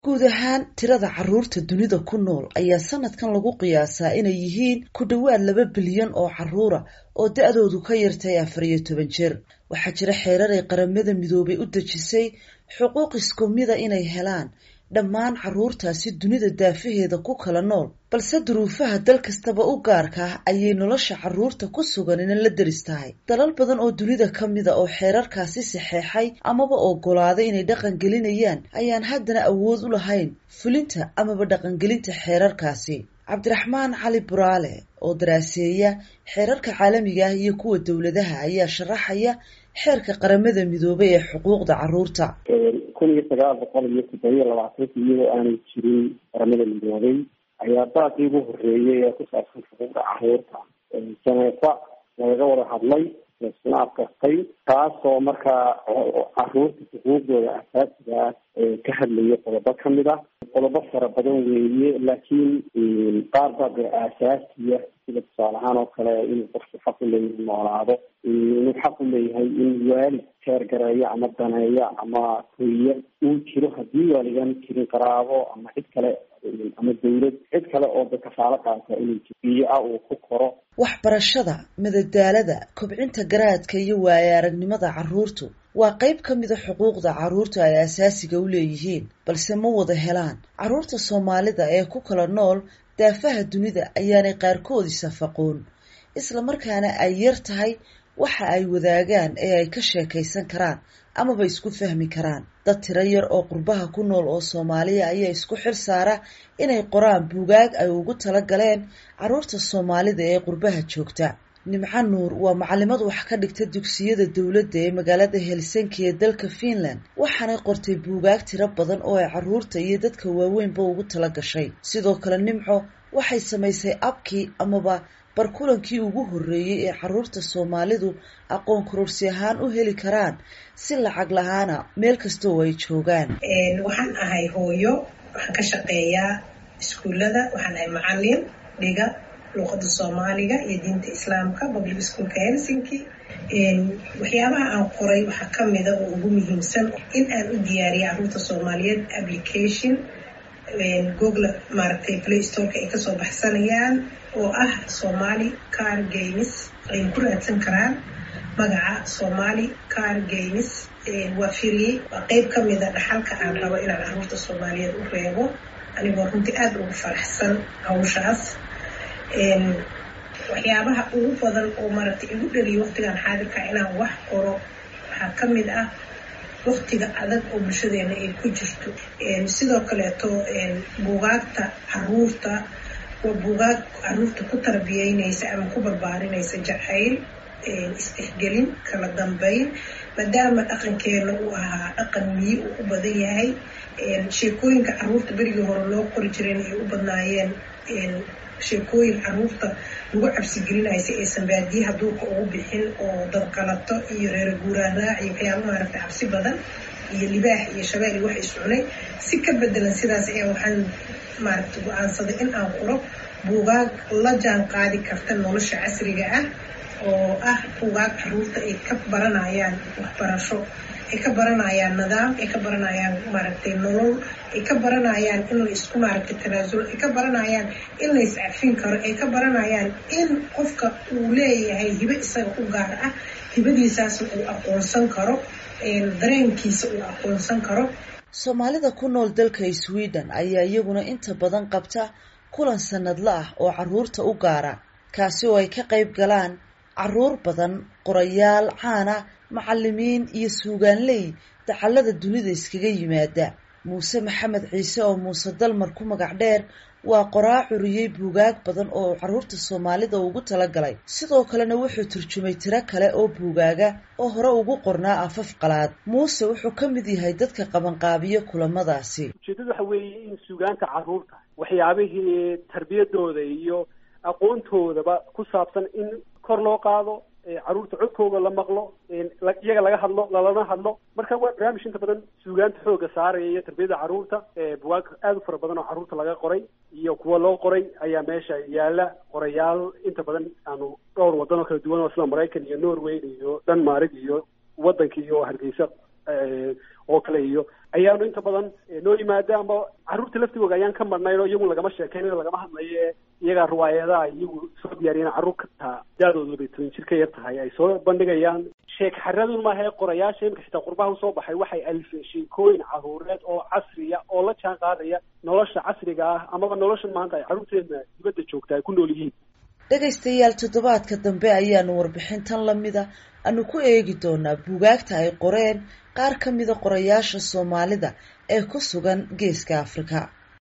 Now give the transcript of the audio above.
guud ahaan tirada carruurta dunida ku nool ayaa sanadkan lagu qiyaasaa inay yihiin ku dhowaad laba bilyan oo carruura oo da-doodu ka yartay afar iyo toban jeer waxaa jira xeerar ay qaramada midoobay u dejisay xuquuq isku mida inay helaan dhammaan carruurtaasi dunida daafaheeda ku kala nool balse duruufaha dal kastaba u gaarka ah ayay nolosha carruurta ku sugan ina la deris tahay dalal badan oo dunida ka mida oo xeerarkaasi saxeexay amaba oggolaaday inay dhaqan gelinayaan ayaan haddana awood u lahayn fulinta amaba dhaqangelinta xeerarkaasi cabdiraxmaan cali buraale oo daraaseeya xeerarka caalamiga ah iyo kuwa dowladaha ayaa sharaxaya xeerka qaramada midoobay ee xuquuqda carruurta kun iyo sagaal boqol iyo toddobiyo labaatanka iyadoo aanay jirin qaramada midoobay ayaa daaqii ugu horeeyay ee ku saabsan xuquuqda carruurta janeefa lagaga wada hadlay laisuna afkartay taasoo markaa carruurta xuquuqdooda asaasiga ah ka hadlaya qodobo kamid ah qodobo fara badan weeye laakiin qaar baa dee aasaasiya sida tusaale ahaan oo kale inuu qofku xaq u leeyahay noolaado inuu xaq u leeyahay in waalid teergareeyo ama daneeyo ama hoya uu jiro haddii waaligaan jirin qaraabo ama cid kale ama dawlad cid kale oo da kafaalo qaata inuu biyo ah uu ku koro waxbarashada madadaalada kobcinta garaadka iyo waaya aragnimada carruurtu waa qayb ka mida xuquuqda carruurta ay asaasiga u leeyihiin balse ma wada helaan carruurta soomaalida ee ku kala nool daafaha dunida ayaanay qaarkood isafaqoon isla markaana ay yar tahay waxa ay wadaagaan ee ay ka sheekaysan karaan amaba isku fahmi karaan dad tiro yar oo qurbaha ku nool oo soomaaliya ayaa isku xil saara inay qoraan buugaag ay ugu tala galeen carruurta soomaalida ee qurbaha joogta nimco nuur waa macalimad wax ka dhigta dugsiyada dowladda ee magaalada helsinki ee dalka finland waxaanay qortay buugaag tiro badan oo ay carruurta iyo dadka waaweynba ugu tala gashay sidoo kale nimco waxay samaysay abkii amaba barkulankii ugu horreeyey ee carruurta soomaalidu aqoon kororsi ahaan u heli karaan si lacag lahaana meel kastoo ay joogaan waxaan ahay hooyo waxaan ka shaqeeyaa iskuullada waxaan ahay macalin dhiga luuqada soomaaliga iyo diinta islaamka public schoolka helsinki waxyaabaha aan qoray waxaa kamida oo ugu muhiimsan in aan u diyaariya carruurta soomaaliyeed application google maaragtay play storeka ay kasoo baxsanayaan oo ah somali car games ay ku raadsan karaan magaca somali car games waa free waa qeyb kamida dhaxalka aan rabo inaan carruurta soomaaliyeed u reebo anigoo runtii aada ugu faraxsan hawshaas waxyaabaha ugu badan oo maaragtay igu dhaliyo waqtigan xaadirka inaan wax qoro waxaa kamid ah waqtiga adag oo bulshadeena ay ku jirto sidoo kaleeto buugaagta caruurta waa buugaag caruurta ku tarbiyeynaysa ama ku barbaarinaysa jacayl istixgelin kala dambeyn maadaama dhaqankeena uu ahaa dhaqan miyi uu u badan yahay sheekooyinka caruurta berigii hore loo qori jirayna ay u badnaayeen sheekooyin caruurta lagu cabsigelinayo si aysan baadiyaha duurka ugu bixin oo dadqalato iyo reero guuraan raac iyo waxyaaba maaragtay cabsi badan iyo libaax iyo shabeel iyo wax iscunay si ka bedelan sidaas ayaa waxaan maaragtay go-aansaday in aan qoro buugaag la jaan qaadi karta nolosha casriga ah oo ah buugaag caruurta ay ka baranayaan waxbarasho ay ka baranayaan nidaam ay ka baranayaan maaragtay nolol ay ka baranayaan in la isku maaragtay tanaasulo ay ka baranayaan in la iscafin karo ay ka baranayaan in qofka uu leeyahay hibo isaga u gaar ah hibadiisaasna uu aqoonsan karo dareenkiisa uu aqoonsan karo soomaalida ku nool dalka sweden ayaa iyaguna inta badan qabta kulan sanadla ah oo carruurta u gaara kaasi oo ay ka qayb galaan carruur badan qorayaal caana macalimiin iyo suugaanley dacallada dunida iskaga yimaada muuse maxamed ciise oo muuse dalmar ku magac dheer waa qoraa curiyey buugaag badan oo carruurta soomaalida ugu talagalay sidoo kalena wuxuu turjumay tiro kale oo buugaaga oo hore ugu qornaa afaf qalaad muuse wuxuu ka mid yahay dadka qabanqaabiya kulamadaasi ujeedada waxa weeye in suugaanta carruurta waxyaabihii tarbiyadooda iyo aqoontoodaba ku saabsan in kor loo qaado carruurta codkooda la maqlo iyaga laga hadlo lalana hadlo marka waa barnaamij inta badan suugaanta xooga saaraya iyo tarbiyada carruurta bugaag aada u fara badan oo carruurta laga qoray iyo kuwa loo qoray ayaa meesha yaala qorayaal inta badan aanu dhowr wadan oo kala duwan oo sida maraykan iyo norway iyo denmark iyo waddanka iyo hargeysa oo kale iyo ayaanu inta badan noo yimaada amba carruurta laftigooga ayaan ka marnayn oo iyagu lagama sheekeynayo lagama hadlayo ee iyagaa riwaayadaha iyagu soo diyaariyeen carruur kataa daadooda labay toban jir ka yar tahay ay soo bandhigayaan sheek xaradun maaha ee qorayaasha imika xitaa qurbaha usoo baxay waxay alifeen sheekooyin carruureed oo casriya oo la jaan qaadaya nolosha casriga ah amaba nolosha maanta ay carruurteena dibadda joogta ay ku nool yihiin dhegaystayaal toddobaadka dambe ayaanu warbixintan lamida aanu ku eegi doonaa buugaagta ay qoreen qaar ka mida qorayaasha soomaalida ee ku sugan geeska afrika